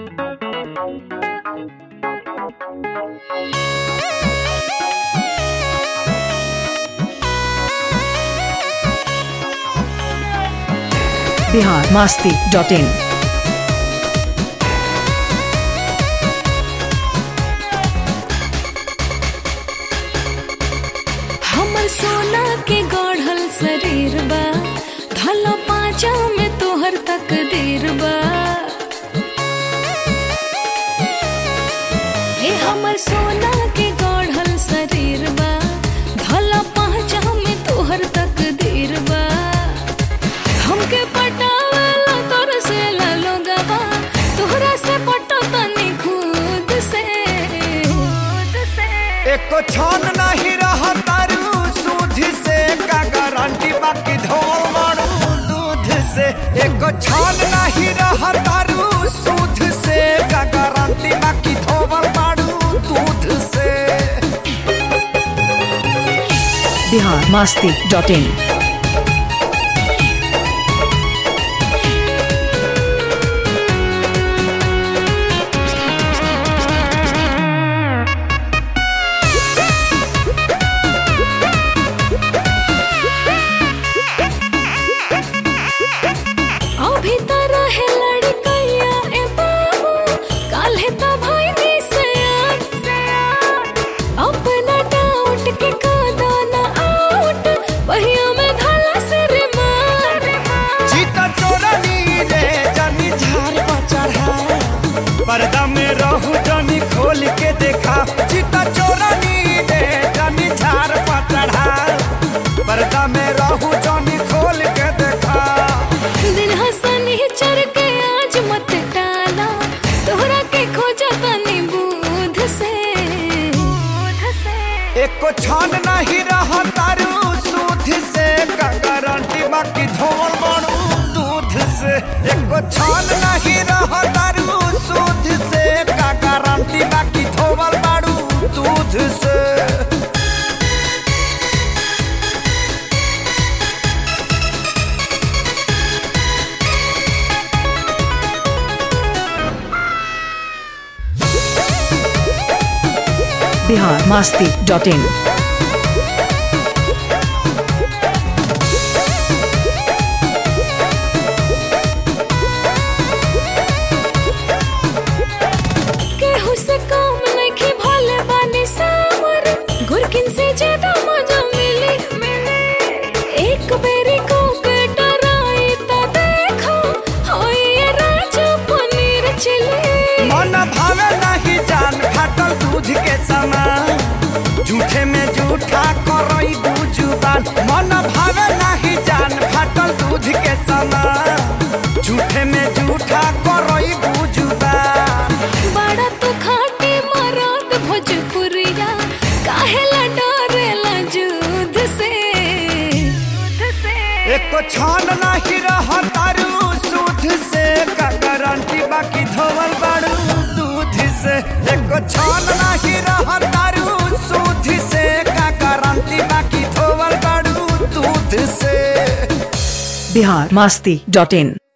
Bihar Masti dot in हमर सोना के गढ़ल शरीर बा धलो पाँचा में तोहर तकदीर बा हे हमर सोना के गढ़ल शरीर बा धलो पाँचा में तोहर तकदीर बा हमके पटावला तोर से लोगवा तोहरा से पटो तनी खुद से खुद से एको छन नहीं रह तारू सूद से का गारंटी बाकी धोल मारू दूध से एको छन नहीं रह तारू सूद से का गारंटी बाकी धोल मारू दूध से बिहार मास्ती डॉट इन अभी तो रहे लड़कैया ए बाबू काल्हे तो भइनी से अपना डाउट के कादा ना आउट वहिया में धला से रे मार जीता चोरा नीले जानी झार पर चढ़ा पर्दा में रहू जानी खोल के देखा जीता चोरा नीले जानी झार पर चढ़ा पर्दा में रहू जानी खोल के देखा दिन हसनी चढ़ के आज मत टाला तोहरा के खोजा तनी बूध से बूध से एको छान नहीं रह तारू सूद से का गारंटी बाकी धोल मारू दूध से एको छान नहीं रह तारू सूद से का गारंटी बाकी धोल मारू दूध से बिहार मास्ती डॉट इन केहू से काम नहीं भोले बानी सावर गुरकिन से ज्यादा मजा मिली एक बेरी को के डराई तो देखो होई ये राजा पनीर चिली मन भावे नहीं जान फाटल दूध के समान झूठे में झूठा करई जुबान मन भावे नहीं जान फाटल दूध के समान झूठे में झूठा करई जुबान बड़ा तो खाटी मराद भोजपुरिया काहेला डरेला जुद से एको छान नहीं रह तारू सूद से का गारंटी बाकी धोवल बाड़ू दूध से एको छान नहीं रह तारू सूद से का गारंटी बाकी धोवल बाड़ू दूध से बिहार मास्ती डॉट इन